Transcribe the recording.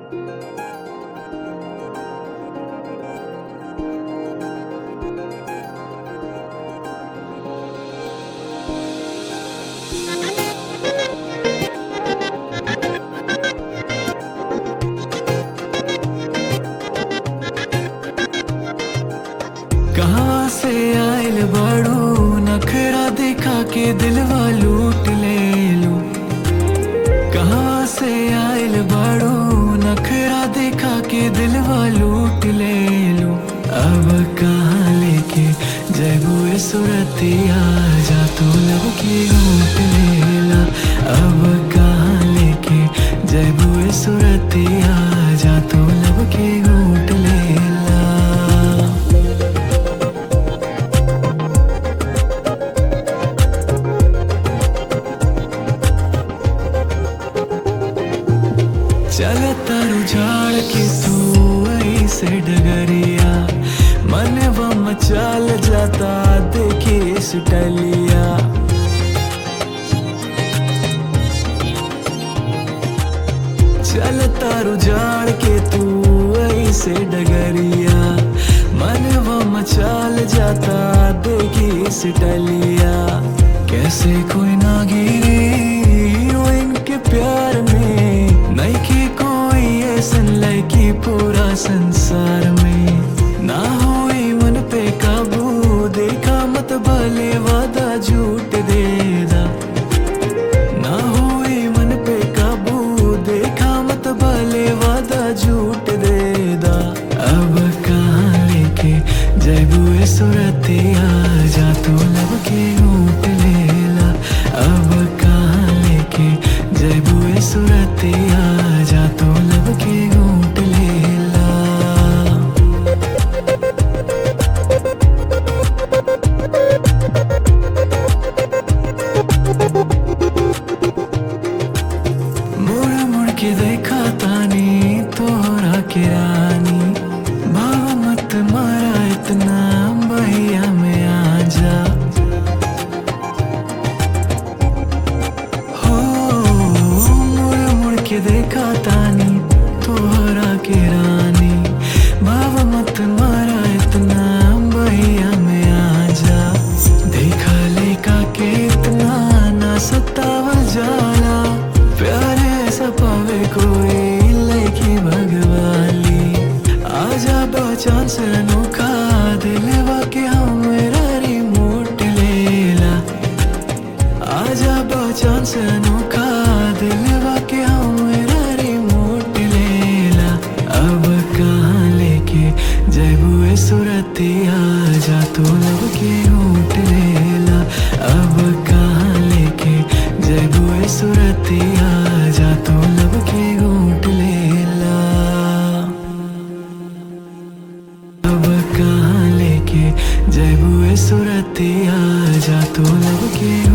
कहाँ से आयल बड़ू नखरा दिखा के दिलवा लूट ले लू कहाँ से आयल बड़ू नखरा दिखा के दिलवा लूट ले लू अब कहाँ लेके जयबू सुरतिया जा तू लब की घूट लेला अब कहाँ लेके जयबू सुरतिया जा तू लब की घूट लेला चल तारू झाड़ के तू ऐसे डगरिया मन बम चाल जाता देखी सुटलिया चल तारू झाड़ के तू ऐसे डगरिया मन बम चाल जाता देखी सुटलिया कैसे कोई ना गिरे इनके प्यार में नहीं कि कोई ऐसन लड़की पूरा संसार में ना हुई मन पे काबू देखा मत भले वादा झूठ देदा ना हुई मन पे काबू देखा मत भले वादा झूठ देदा अब कहाँ लेके जयबू सुरतिया जा तू लब के ऊट लेला अब कहाँ लेके जयबू सुरतिया जा तू लब के ऊट लेला मुड़ मुड़ के देखा तानी तोहरा के रानी भाव मत मारा इतना भैया में आ जा हो मुड़ मुड़ के देखा तानी तोहरा के रानी भाव मत मारा इतना भैया में आ जा देखा लेका के इतना ना सतावा जाला प्यारे ऐसा पावे कोई लड़की भगवाली आजा बचान से अनोखा दिलवा के हमरा रिमोट लेला आजा बचान से अनोखा दिलवा के हमरा रिमोट लेला अब कहाँ लेके जयबू सुरतिया जा तू लब के ऊट लेला अब कहाँ लेके जयबू सुरतिया जा तू लब के ऊट लेला अब कहाँ लेके जयबू सुरतिया जा तू लब के